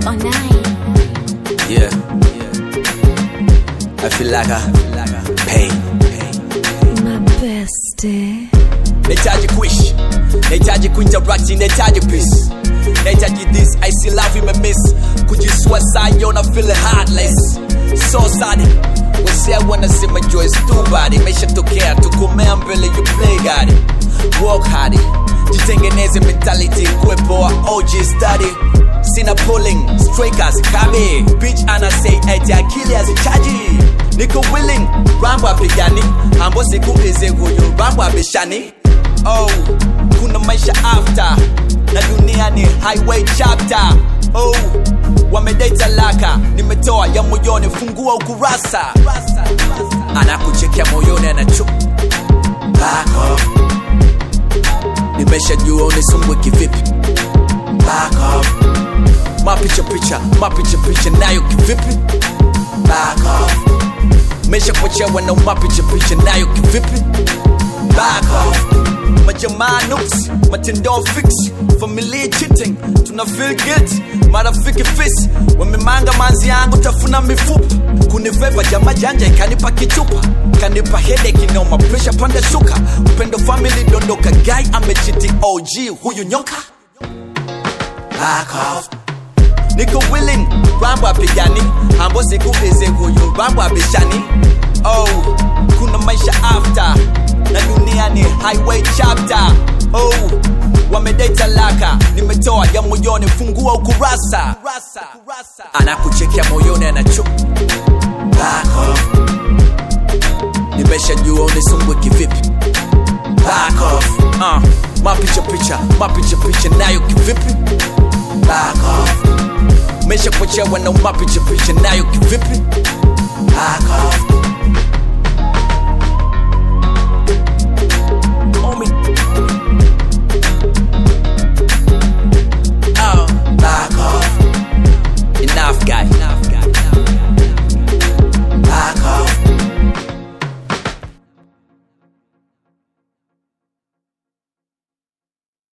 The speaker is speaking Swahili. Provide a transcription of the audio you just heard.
or nine. Yeah. I feel like I pain. My bestie. Nahitaji kuishi, nahitaji kuinteract, nahitaji peace. Nahitaji this, I see love imemiss. Kujisua sayo na feel heartless. So sad. Wase wanasema joy is too bad. Imeshatokea tukomea mbele you play God. Work hard. Jitengeneze mentality kuwepoa OG study. Sina pulling, strikers, kabe. Bitch ana say eti akili hazichaji. Niko willing, rambo apigani. Hambo siku hizi huyu rambo abishani. Oh, kuna maisha after na dunia ni highway chapter. Oh, wamedai talaka, nimetoa ya moyoni, fungua ukurasa. Anakuchekea moyoni, anachu back off. Nimeshajua unisumbue kivipi, back off. Mapicha picha, mapicha picha nayo kivipi, back off. Mesha kuchewa na mapicha picha nayo kivipi, back off majamaa nuks matendo fix familia cheating tuna feel guilty marafiki fis wamemanga manzi yangu tafuna mifupa kuniveva jama janja ikanipa kichupa kanipa headache inauma pressure panda shuka upendo family dondoka guy amechiti OG huyu nyoka back off niko willing rambo apigani hambo siku hizi huyu rambo abishani oh kuna maisha after na dunia ni highway chapter oh wamedai talaka nimetoa ya moyoni fungua ukurasa anakuchekea moyoni anachu back off nimeshajua unisumbue kivipi back off uh, mapicha picha mapicha picha nayo kivipi back off mesha kuchewa na mapicha picha nayo kivipi